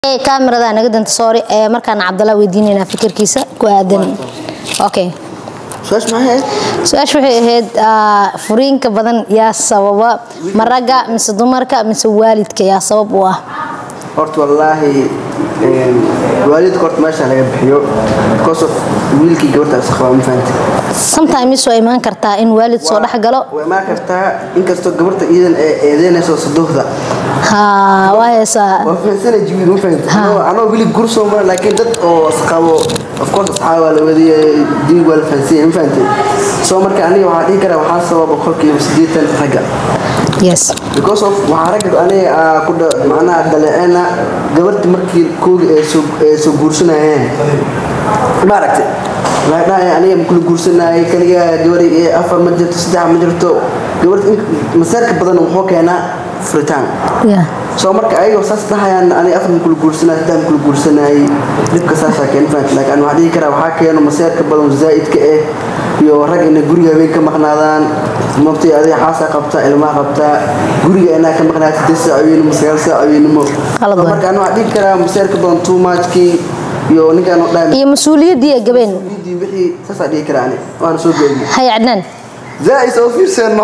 kaamiradaa naga danta sorry ee markaan cabdalla weydiinaynaa fikirkiisa ku aadan okay su-aasha maxay ahayd su-aasha waxay ahayd ah, furiinka badan yaa sababa ma ragga mise dumarka mise waalidka yaa sabab u ah horta wallaahi een, waalidka horta meesha laga bixiyo because of wiilkii gabarta is qabaa ma fahanti sometimes waa imaan kartaa in waalid soo dhex galo way imaan kartaa inkastoo gabarta iidan ee eedeynayso sadohda ha waa heesaa waa fahansana jiwiid ma fahanti Ha. Anoo- anoo weli gursoo mara laakiin dad oo isqabo of course asxaab waa la wadiyay diig waa la fahansiyay ma fahanti soo marka aniga waxaa dhihi karaa waxaa sababa boqolkiiba siddeetan ragga yes because of waxaa ragga aniga aa ku dha- macnaha dhaleeceena gabarti markii koogi ay soo ay soo guursanayeen ma aragtay waxay dhahayaan aniga ma kula guursanayay kaliga gabari ee afar ma jirto saddex ma jirto gabarta in masaarka badan wuxuu keenaa furitaan yeah. soo marka ayagoo saas dhahayaan aniga afar ma kula guursanay saddex ma kula guursanayay dhibka saasaa keena fahamta laakiin ani waxaa dhihi karaa waxaa keeno masaarka badan zaa'idka eh iyo rag inay guriga habeen ka maqnaadaan mabtay adiga xaasaa qabtaa ilmaha qabtaa guriga inaa ka maqnaata siddeed saac habeenimo sagaal saac habeenimo Qalad Soo waay. marka ani waxaa dhihi karaa masaarka badan too muchkii iyo ninkaan oo dhahay iyo mas-uuliyaddii ay gabeen mas'uuliyadii wixii saasaa dhihi karaa ani waana soo geediyey hay cadnaan zaa'is oo fiirseeno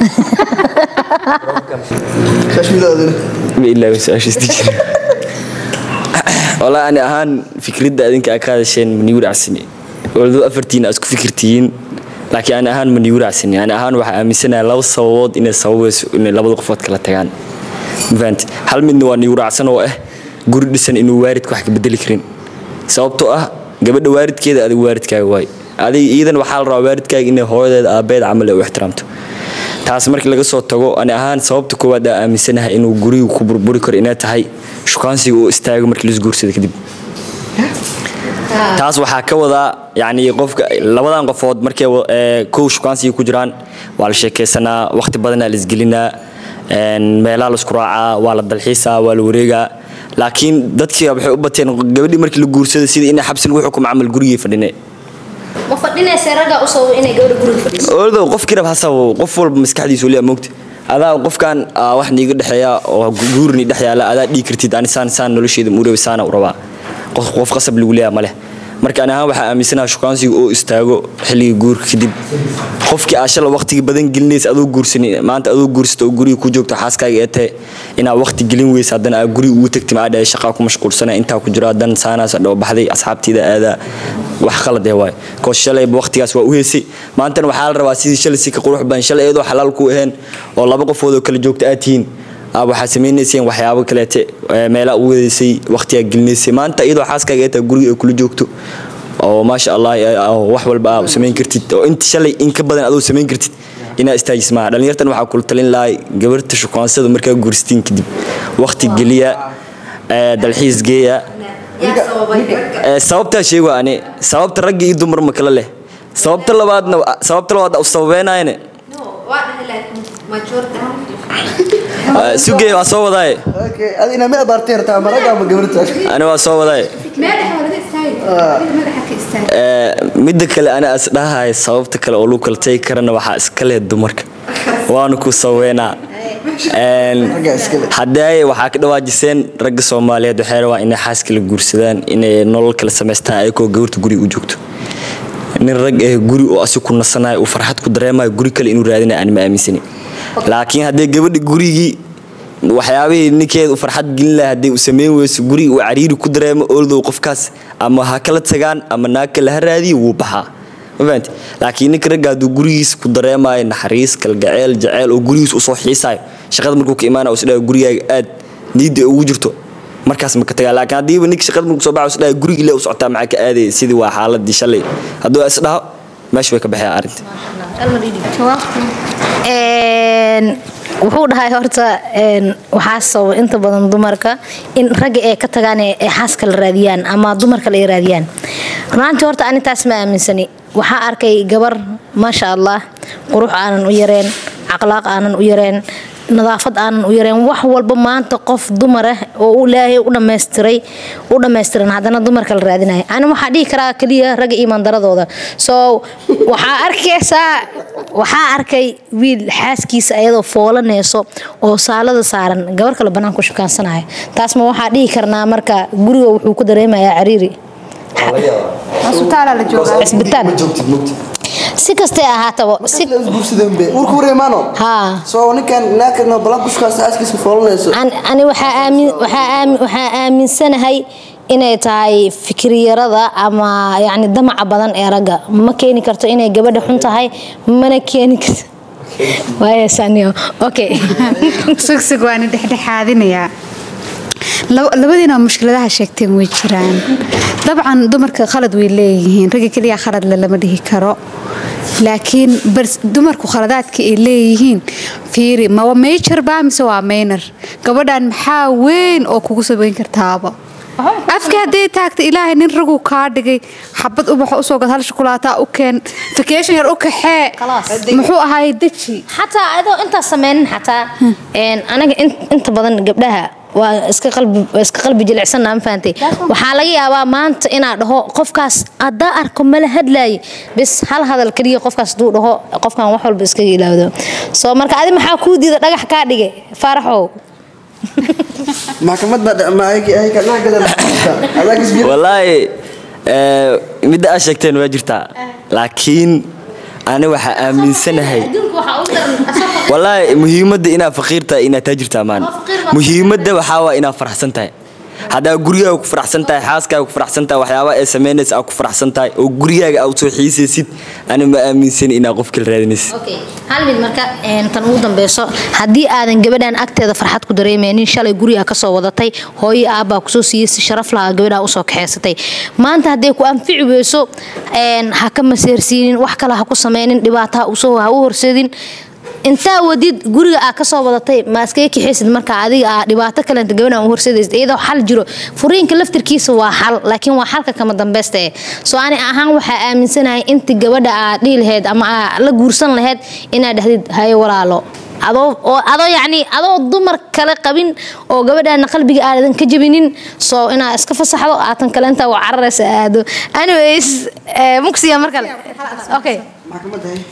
shashmilaadina ma ilaawi su-aashiisdi jira walaa ani ahaan fikradda adinka aa ka hadasheen manigu raacsani waldo afartiina aad isku fikirtihiin laakiin ani ahaan manigu raacsani ani ahaan waxaa aaminsanayaa laba sababood inay sababayso inay labada qofood kala tagaan ma fahanti hal midna waa nigu raacsan oo ah guri dhisan inuu waaridka wax ka bedeli karin sababtoo ah gabadha waaridkeeda adiga waaridkaaga waay adiga iidan waxaa la rabaa waaridkaaga inay hooyadeeda aabeed camal ay u ixtiraamto taas markii laga soo tago ani ahaan sababta koowaad aa aaminsanahay inuu gurigu ku burburi karo inay tahay shukaansiga uu istaago markii laisguursado kadib taas waxaa ka wadaa yani qofka labadan qofood markay wa- ee, kow shukaansiga ku jiraan waa la sheekaysanaa waqti badanaa la isgelinaa een, meelaha la isku raacaa waa la dalxiisaa waa la wareegaa laakiin dadkii waxay u bateen gabadhii markii la guursada sidii inay xabsi lagu xukumo camal gurigii fadhine ma fadhinaysa ragga u sabab inay gabadha guriga fadhiso ooldow qofkii rab ha sababo qof walba maskaxdiisu weli moogta adaa qofkan aa wax niiga dhexeeya oo guurni dhex yaala adaa dhigi kartid ani saan saan nolosheeda muurabi saana u rabaa qof qof qasab lagu leeyaha maleh marka ani ahaan waxaa aaminsanaha shukaansiga oo istaago xilligii guurka kadib qofkii aa shala waqtiga badan gelinaysa adoo guursani maanta adoo guursata oo guriga ku joogto xaaskaaga ee tahay inaa waqti gelin weysa haddana aa guriga ugu tagti maa dhahay shaqaa ku mashquulsana intaa ku jiro haddana saanaas dhoo baxday asxaabtiida aadaa wax qalad ee waay koos shalayba waqtigaas waa u heysay maantana waxaa la rabaa sidii shalay si ka qurux badan shalay iyadoo xalaal ku ahayn oo laba qofood oo kala joogta aad tihiin aa waxaa samaynayseen waxyaabo kaleete ee meelaa u wadaysay waqtigaa gelinaysay maanta iyadoo xaaskaaga ee tahay guriga ay kula joogto oo maasha allah ee, oo wax walba aa samayn kartid oo inta shalay in ka badan adoo samayn kartid inaa istaajis maaha dhallinyartan waxaa kula talin lahay gabarta shukaansada markaa guurstiin kadib waqti geliya ee, dalxiis geeya Ee, sababtaa sheego ani sababta ragga iyo dumar ma kala leh sababta labaadna sababta labaad u sababeynayne Ee, sugey waa soo wadaaye okay adi inaa meel baartay rabtaa ma ragga ama gabarta ani waa soo wadaaye Ee, midda kale ana as dhahay sababta kale oo lagu kala tagi karana waxaa iska leh dumarka waanu ku saweynaa Een, Ragga iska leh. haddee waxaa ka dhawaajiseen ragga soomaaliyeed waxay rabaan inay xaaska la guursadaan inay nolol kala samaystaan ayagoo gabarta guriga u joogto nin rag eh guri oo asi ku nasanayo uu farxad ku dareemayo guri kale inuu raadinayo aan ma aaminsani laakiin haddee gabadha gurigii waxyaabihii ninkeeda u farxad gelin lahaa haddii uu samayn weyso guriga uu cariiri ku dareemo ooldow qofkaas ama ha kala tagaan ama naag kale ha raadiyo wuu baxaa ma fahanti laakiin ninka ragga hadduu gurigiis ku dareemayo naxariis kalgaceel jaceyl oo gurigiis usoo xiisaayo shaqada markuu ka imaanayo isdhaha gurigaaga aad niidda ay ugu jirto markaas ma ka tagaa laakiin haddiiba ninka shaqada markuu soo baxo isdhaha guriga ile u socotaa maxaa ka aadaya sidii waa xaaladii shalay hadduu isdhaho meesha way ka baxeen arrinta Een, wuxuu dhahay horta een, waxaa sababa inta badan dumarka in ragga ay ka tagaan ee ay xaaska la raadiyaan ama dumarka la ay raadiyaan runaantii horta ani taas ma aaminsani waxaa arkay gabar maasha allah qurux aanan u yareen caqlaaq aanan u yareen nadaafad aanan u yareen wax walba maanta qof dumar ah oo u ilaahay u dhammaystiray u dhammaystiran haddana dumarka la raadinaya ani waxaa dhihi karaa keliya ragga iimaandaradooda so waxaa arkaysaa waxaa arkay wiil xaaskiisa ayadoo foolanayso oo saalada saaran gabar kale banaanku shukaansanaya taas ma waxaa dhihi karnaa marka guriga wuxuu ku dareemayaa cariiri isbitaalaa la joogaa cisbitaal ma joogtid mugti si kastay ahaataba si guursadeen be urku wareemaano haa soo ninkan naakano balan kushkaas aaskiisa foolanayso An- ani waxaa aamin waxaa aamin waxaa aaminsanahay inay tahay fikiryarada ama yacni damaca badan ee ragga ma keeni karto inay gabadha xun tahay mana keeni karto waayasaniyo okay sugsug waana dhexdhexaadinayaa Lab- labadiina mushkiladaha sheegteen way jiraan dabcan dumarka khalad way leeyihiin ragga keliya khaladle lama dhihi karo laakiin bars dumarku khaladaadka ay leeyihiin fiiri mawa major baa mise waa minor gabadhan maxaa weyn oo kugu sabayn kartaaba afka hadday taagta ilaahay nin raguu kaa dhigay xabad ubaxa usoo gad hal shukulaataa u keen vacation yar u kaxee Khalaas. muxuu ahaay deji xataa adoo intaas sameynin xataa een, anaga in- inta badan gabdhaha waa iska qalbi waa iska qalbi jilicsanna ma fahantay waxaa laga yaabaa maanta inaa dhaho qofkaas haddaa arko mala hadlaaye bis hal hadal keliya qofkaas haduu dhaho qofkan wax walba iskaga ilaawdo soo marka adi maxaa kuu diida dhagax kaa dhigay faaraxow maxkamad baa ma ayka naagadan adaagis biyo wallaahi eh, midda aad sheegteen waa jirtaa laakiin ani waxaa aaminsanahay wallaahi muhiimadda inaad faqiir tahay inaad taajir tahay maan muhiimadda waxaa waa inaad faraxsan tahay haddaa gurigaaga ku faraxsan tahay xaaskaaga ku faraxsan tahay waxyaabaha ee samaynaysa aad ku faraxsan tahay oo gurigaaga aad soo xiisaysid ani ma aaminsan inaad qof kale raadinaysid Okay. hal mid marka een, tan ugu dambeyso haddii aadan gabadhan agteeda farxad ku dareemeynin shalay guriga kasoo wadatay hooyo aabbaa kusoo siiyey si sharaf lahaa gabadhaa usoo kaxeysatay maanta hadday ku anfici weyso een, ha ka maseersiinin wax kale ha ku sameynin dhibaato ha usoo ha u horseedin intaa wadid guriga aa kasoo wadatay ma iskaga kaxaysid marka adiga aa dhibaato kalenta gabadhan u horseedaysid iyadoo xal jiro furiinka laftirkiisa waa xal laakiin waa xalka kama dambeysta eh soo ani ahaan waxaa aaminsanahay inta gabadha aad dhihi lahayd ama aa la guursan lahayd inaad dhahdid haye walaalo adoo oo adoo yacni adoo dumar kale qabin oo gabadhaana qalbiga aadan ka jabinin soo inaa iska fasaxdo aatan kale intaa waa cararaysa aado anyways eh, mugsiya mar kale okay maxkamad hay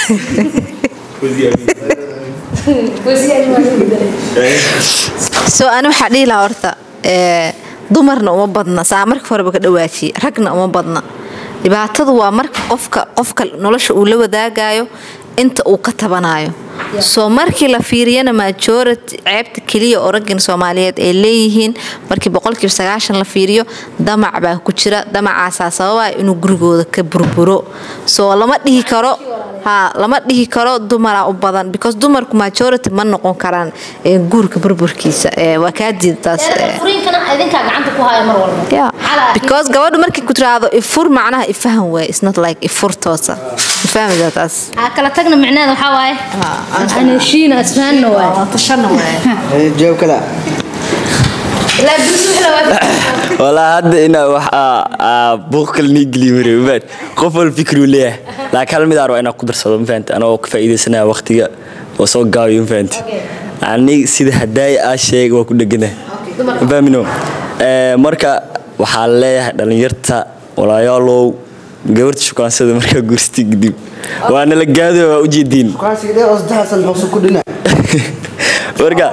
soo ani waxaa dhihi lahaa horta ee, dumarna uma badna saa marka horeba ka dhawaajiye ragna uma badna dhibaatadu waa marka qofka qofka nolosha uu la wadaagayo inta uu ka tabanayo soo markii la fiiriyana majority ceebta keliya oo raggan soomaaliyeed ay leeyihiin markii boqolkiiba sagaashan la fiiriyo damac baa ku jira damacaasaa sababaya inuu gurigooda ka burburo soo lama dhihi karo ha lama dhihi karo dumaraa u badan because dumarku majority ma noqon karaan ee, guurka burburkiisa ee, waa kaa diidataas ee. furiinkana idinkaa gacanta ku haya mar walba Yeah. Calaa- because gabadhu markay ku tiraahdo ifur macnaha ifahan waay it's not like ifur toosa ifahmida taas aa kala tagna micneeda waxaa waaye aan heshiina isfahanna waaye Hay, jawaab kale ilaa guus wixii la waafajiyo. walaa hadda inaa wax aa- aa buuq kale nii geliyo mare mafahat qof wal fikri uu leeyahay laakiin hal mid aan rabaa inaan ku darsado mafahante anagoo ka faa'iidaysanaya waqtiga oo soo gaabiyo mafahante ani sida hadaaya aa sheega waa ku dheganahay mafahmino Eh, marka waxaa leeyahay dhalinyarta walaayaalow gabarta shukaansada markaa guursatay kadib waana la gaado waa ujeediin kuwaansiga dheer oo saddex san xusu ku dhina marka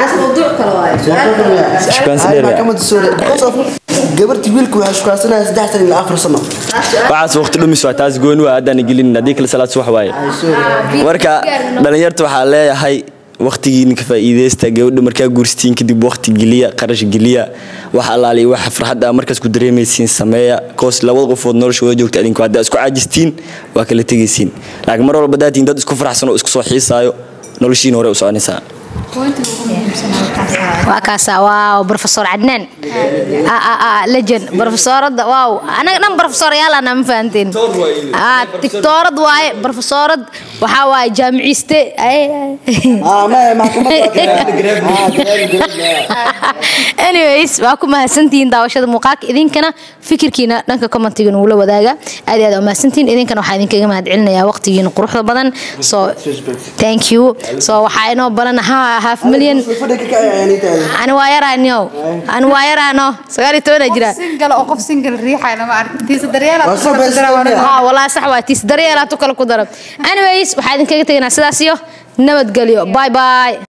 Shukaansi dheer, maxkamada sore because of gabartii wiilku waxaa shukaansanaya saddex san ilaa afar sano waxaas waqti dhumis waa taas gooni waa haddaan gelin haddii kale salaad subax waaye marka dhalinyarta waxaa leeyahay waqtigiina ka faa'iideysta gabadha markaa guursatiin kadib waqti geliya qarash geliya wax allaaliya waxa farxadda aa markaas ku dareemaysiin sameeya koos labada qofood nolosha wada joogta adinku haddaa isku caajistiin waa kala tegaysiin laakiin mar walba daatiin dad isku faraxsan oo isku soo xiisaayo noloshiina hore u soconaysaa waa kaasa waaw professor cadnaan Ah, ah, ah, legend professorada waaw anaga dhan professoryaal ana ma fahanteen ah tiktoorad waaye professorad waxaa waaye jaamiciiste Ay, ay. ah ma maxkamad anyways waa ku mahadsantihiin daawashada muuqaalka idinkana fikirkiina dhanka commentiga nugula wadaaga aad iyo aad waa mahadsantihiin idinkana waxaa idinkaga mahad celinayaa waqtigiina quruxda badan so thank you so waxaa inoo balan ha half million fadhiga ka ayaanitaada ani waa yaraanyo ani waa yaraano sagaal iyo tobanaa jira single oo qof single riixay lama arkin tiisa daryeela Waa soo beesay. ها والله صح واتيس دريالات وكل كدرب anyways waxaa idinkaga tegaynaa sidaas iyo nabadgelyo bye bye